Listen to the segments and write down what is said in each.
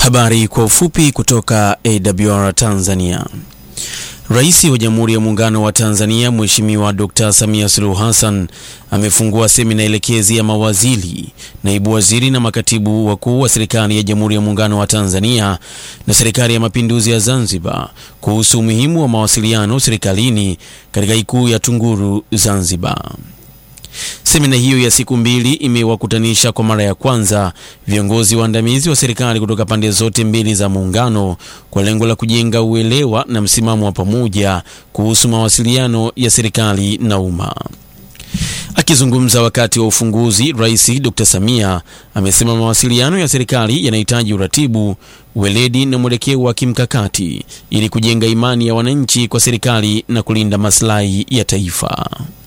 Habari kwa ufupi kutoka AWR Tanzania. Rais wa Jamhuri ya Muungano wa Tanzania Mheshimiwa Dr. Samia Suluhu Hassan amefungua semina elekezi ya mawaziri, naibu waziri na makatibu wakuu wa serikali ya Jamhuri ya Muungano wa Tanzania na Serikali ya Mapinduzi ya Zanzibar kuhusu umuhimu wa mawasiliano serikalini katika Ikulu ya Tunguru, Zanzibar. Semina hiyo ya siku mbili imewakutanisha kwa mara ya kwanza viongozi waandamizi wa serikali kutoka pande zote mbili za muungano kwa lengo la kujenga uelewa na msimamo wa pamoja kuhusu mawasiliano ya serikali na umma. Akizungumza wakati wa ufunguzi, Rais Dr. Samia amesema mawasiliano ya serikali yanahitaji uratibu, weledi na mwelekeo wa kimkakati ili kujenga imani ya wananchi kwa serikali na kulinda maslahi ya taifa.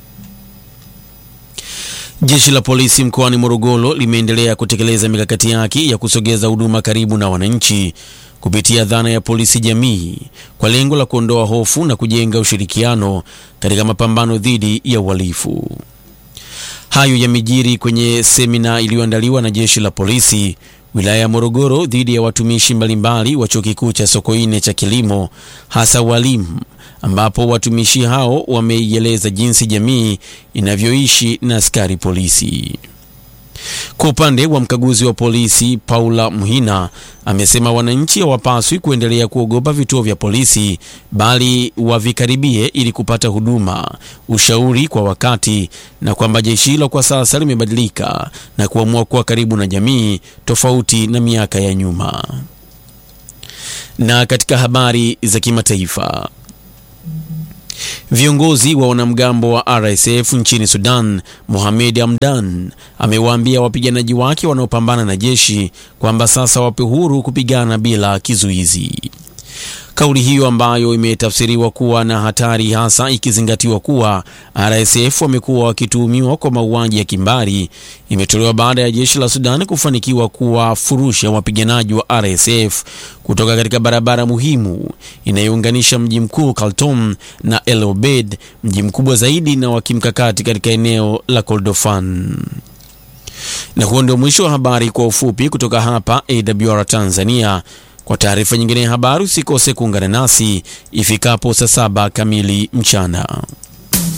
Jeshi la polisi mkoani Morogoro limeendelea kutekeleza mikakati yake ya kusogeza huduma karibu na wananchi kupitia dhana ya polisi jamii kwa lengo la kuondoa hofu na kujenga ushirikiano katika mapambano dhidi ya uhalifu. Hayo yamejiri kwenye semina iliyoandaliwa na jeshi la polisi wilaya ya Morogoro dhidi ya watumishi mbalimbali wa chuo kikuu cha Sokoine cha kilimo hasa walimu ambapo watumishi hao wameieleza jinsi jamii inavyoishi na askari polisi. Kwa upande wa mkaguzi wa polisi Paula Muhina amesema wananchi hawapaswi kuendelea kuogopa vituo vya polisi bali wavikaribie ili kupata huduma, ushauri kwa wakati, na kwamba jeshi hilo kwa sasa limebadilika na kuamua kuwa karibu na jamii tofauti na miaka ya nyuma. Na katika habari za kimataifa Viongozi wa wanamgambo wa RSF nchini Sudan, Mohamed Hamdan amewaambia wapiganaji wake wanaopambana na jeshi kwamba sasa wape huru kupigana bila kizuizi. Kauli hiyo ambayo imetafsiriwa kuwa na hatari hasa ikizingatiwa kuwa RSF wamekuwa wakituhumiwa kwa mauaji ya kimbari imetolewa baada ya jeshi la Sudan kufanikiwa kuwafurusha wapiganaji wa RSF kutoka katika barabara muhimu inayounganisha mji mkuu Khartoum na El Obeid, mji mkubwa zaidi na wa kimkakati katika eneo la Kordofan. Na huo ndio mwisho wa habari kwa ufupi kutoka hapa AWR Tanzania. Kwa taarifa nyingine ya habari usikose kuungana nasi ifikapo saa saba kamili mchana.